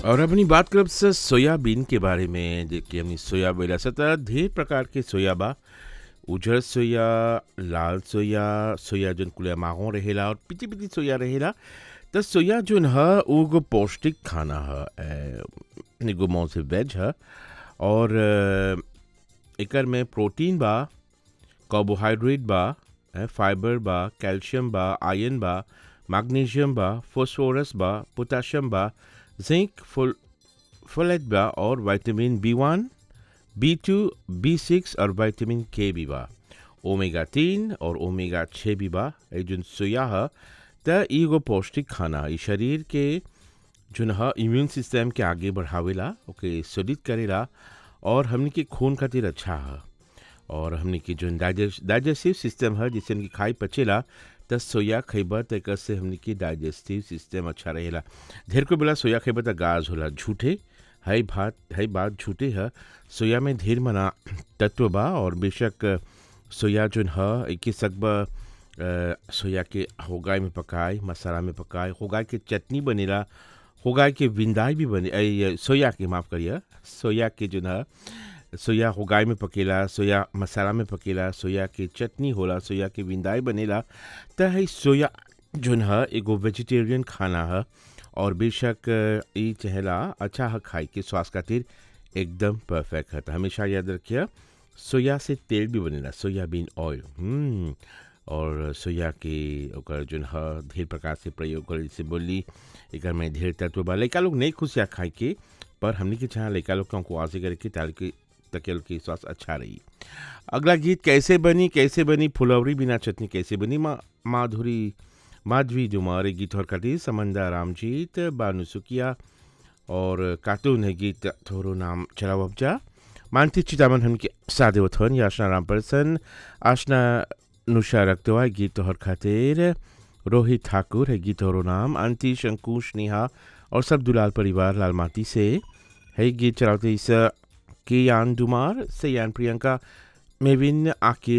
और अपनी बात करब से सोयाबीन के बारे में जेके हमनी सोया बोला सता ढेर प्रकार के सोया बा उजर सोया लाल सोया सोया जोन कुले माहो रहेला और पिटी पिटी सोया रहेला त सोया जोन ह उ एगो पौष्टिक खाना ह ए, एगो मौं से वेज ह और अ, एकर में प्रोटीन बा कार्बोहाइड्रेट बा ए, फाइबर बा कैल्शियम बा आयरन बा मैग्नीशियम बा फास्फोरस बा पोटाशियम बा जिंक फुल फोलेट बा और vitamin B one B two B six और विटामिन के भी बा ओमेगा तीन और ओमेगा छः भी बा ए जोन सोया ह त इ एगो पौष्टिक खाना इ शरीर के जोन ह इम्यून सिस्टम के आगे बढ़ावेला ओके सुलित करेला और हमनी के खून खातिर अच्छा ह और हमनी के जोन डाइजेस्ट डाइजेस्टिव सिस्टम है जिसे हमनी खाई पचेला त सोया खइबा त एकर से हमनी के डाइजेस्टिव सिस्टम अच्छा रहेला ढेर को बोला सोया खइबा त गाज होला झूठे है बात है बात झूठे है सोया में ढेर मना तत्व बा और बेशक सोया जोन ह एके सकबा अ, सोया के होगाई में पकाए मसाला में पकाए होगाई के चटनी बनेला होगाई के विंदाई भी बने ऐ, ये सोया के माफ़ करिए सोया के जो न सोया होगाई में पकेला सोया मसाला में पकेला सोया के चटनी होला सोया के विंदाई बनेला त है सोया जोन ह एगो वेजिटेरियन खाना ह और बेशक अ, ई चहेला अच्छा ह खाई के स्वास्थ्य खातिर एकदम परफेक्ट है त हमेशा याद रखिए सोया से तेल भी बनेला सोयाबीन ऑयल हम्म और सोया के ओकर जोन ह ढेर प्रकार से प्रयोग कर जैसे बोली एकर में ढेर तत्व बा लइका लोग नहीं खुशिया खाए के पर हमनी के चाह लइका लोग को आसे करे के ताकि ताकि उनके के स्वास्थ्य अच्छा रही अगला गीत कैसे बनी कैसे बनी फुलौरी बिना चटनी कैसे बनी मा माधुरी माधवी जुमार गीत और कटी समंदा रामजीत बानु सुकिया और कार्टून है गीत थोरो नाम चलाओ अबजा मानती चितामन हमके सादेवथन याशना रामपर्सन आशना नुषा रक्तवा गीत तोहर खातिर रोहित ठाकुर है गीत और नाम आंटी शंकुश नेहा और सब दुलाल परिवार लाल माटी से है गीत चलाते इस के यान दुमार से यान प्रियंका मेविन आकिर